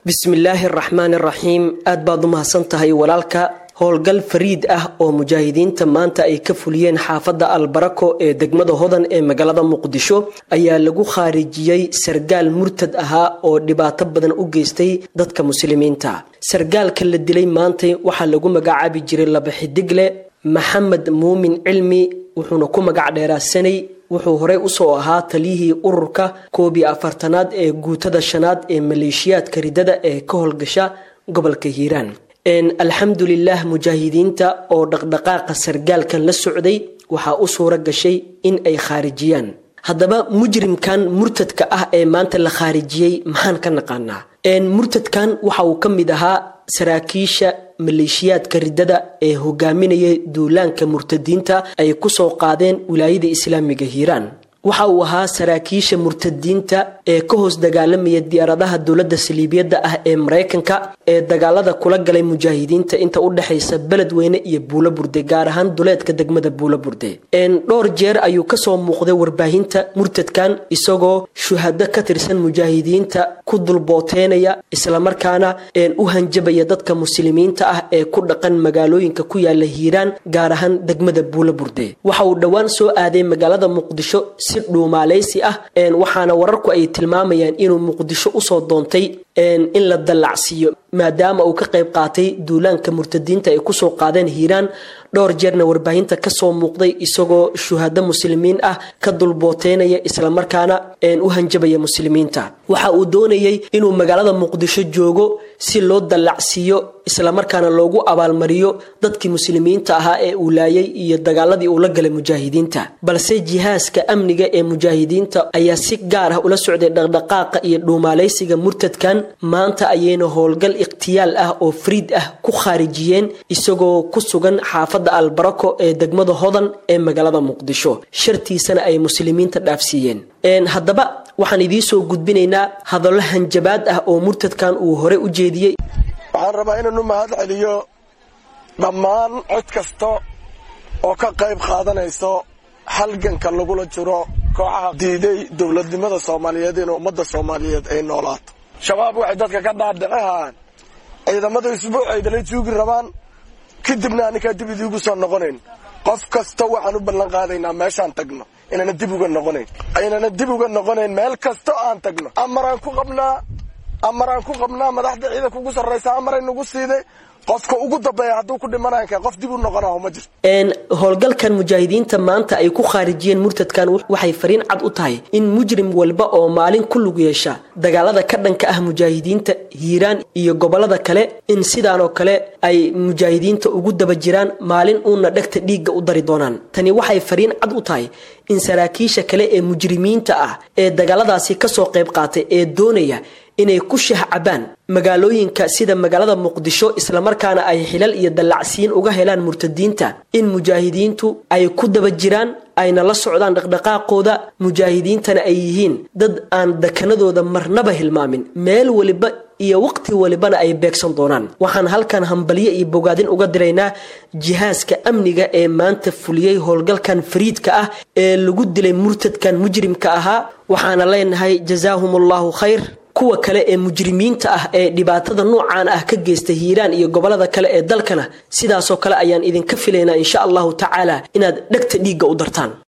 bismillaahi araxmaani araxiim aad baad u mahadsan tahay walaalka howlgal fariid ah oo mujaahidiinta maanta ay ka fuliyeen xaafadda albarako ee degmada hodan ee magaalada muqdisho ayaa lagu khaarijiyey sargaal murtad ahaa oo dhibaato badan u geystay dadka muslimiinta sargaalka la dilay maantay waxaa lagu magacaabi jiray laba xidigle maxamed muumin cilmi wuxuuna ku magac dheeraasanay wuxuu horey usoo ahaa taliyihii ururka koob iyo afartanaad ee guutada shanaad ee maleeshiyaadka ridada ee ka howlgasha gobolka hiiraan alxamdulilah mujaahidiinta oo dhaqdhaqaaqa sargaalkan la socday waxaa u suura gashay in ay khaarijiyaan haddaba mujrimkan murtadka ah ee maanta la khaarijiyey maxaan ka naqaanaa murtadkan waxa uu ka mid ahaa saraakiisha maleeshiyaadka ridada ee hogaaminaya duulaanka murtadiinta ay kusoo qaadeen wilaayada islaamiga hiiraan waxa uu ahaa saraakiisha murtadiinta ee ka hoos dagaalamaya diyaaradaha dowladda saliibiyadda ah ee maraykanka ee dagaalada kula galay mujaahidiinta inta u dhexaysa beledweyne iyo buulo burde gaar ahaan duleedka degmada buulo burde dhowr jeer ayuu kasoo muuqday warbaahinta murtadkan isagoo shuhado ka tirsan mujaahidiinta ku dulbooteynaya islamarkaana u hanjabaya dadka muslimiinta ah ee ku dhaqan magaalooyinka ku yaala hiiraan gaar ahaan degmada buulo burde waxa uu dhowaan soo aaday magaalada muqdisho si dhuumaaleysi ah waxaana wararku ay tilmaamayaan inuu muqdisho usoo doontay in la dallacsiiyo maadaama uu ka qayb qaatay duulaanka murtadiinta ay kusoo qaadeen hiiraan dhowr jeerna warbaahinta kasoo muuqday isagoo shuhado muslimiin ah ka dulbooteynaya islamarkaana u hanjabaya muslimiinta waxa uu doonayay inuu magaalada muqdisho joogo si loo dallacsiiyo islamarkaana loogu abaalmariyo dadkii muslimiinta ahaa ee uu laayay iyo dagaaladii uu la galay mujaahidiinta balse jihaaska amniga ee mujaahidiinta ayaa si gaar ah ula socday dhaqdhaqaaqa iyo dhuumaaleysiga murtadkan maanta ayayna howlgal ikhtiyaal ah oo fariid ah ku khaarijiyeen isagoo ku sugan xaafadda albarako ee degmada hodan ee magaalada muqdisho shartiisana ay muslimiinta dhaafsiiyeen haddaba waxaan idiisoo gudbinaynaa hadallo hanjabaad ah oo murtadkan uu hore u jeediyey waxaan rabaa inaanu mahad celiyo dhammaan cid kasta oo ka qayb qaadanayso halganka lagula jiro kooxaha diiday dowladnimada soomaaliyeed in ummadda soomaaliyeed ay noolaato shabaab waxay dadka ka dhaadhicihaan ciidamada isbuuc ay dhala juugi rabaan kadibna anikaa dib idiigu soo noqonayn qof kasta waxaan u ballan qaadaynaa meeshaan tagno inana dib uga noqonayn aynana dib uga noqonayn meel kasta aan tagno amaraan ku qabnaa amaraan ku qabnaa madaxda ciidanka ugu sarraysa amaray nagu siiday qofka ugu dambeeya hadduu ku dhimananka qof dib u noqonaho ma jirto howlgalkan mujaahidiinta maanta ay ku khaarijiyeen murtadkan waxay fariin cad u tahay in mujrim walba oo maalin ku lug yeesha dagaalada ka dhanka ah mujaahidiinta hiiraan iyo gobolada kale in sidaanoo kale ay mujaahidiinta ugu daba jiraan maalin uuna dhegta dhiigga u dari doonaan tani waxay fariin cad u tahay in saraakiisha kale ee mujrimiinta ah ee dagaaladaasi kasoo qayb qaatay ee doonaya inay ku shah cabaan magaalooyinka sida magaalada muqdisho islamarkaana ay xilal iyo dallacsiin uga helaan murtadiinta in mujaahidiintu ay ku daba jiraan ayna la socdaan dhaqdhaqaaqooda mujaahidiintana ay yihiin dad aan dakanadooda marnaba hilmaamin meel waliba iyo waqti walibana ay beegsan doonaan waxaan halkan hambalyo iyo bogaadin uga diraynaa jihaaska amniga ee maanta fuliyey howlgalkan fariidka ah ee lagu dilay murtadkan mujrimka ahaa waxaana leenahay jazaahum allahu khayr kuwa kale ee mujrimiinta ah ee dhibaatada noocaan ah ka geysta hiiraan iyo gobolada kale ee dalkana sidaasoo kale ayaan idinka filaynaa insha allahu tacaala inaad dhegta dhiigga u dartaan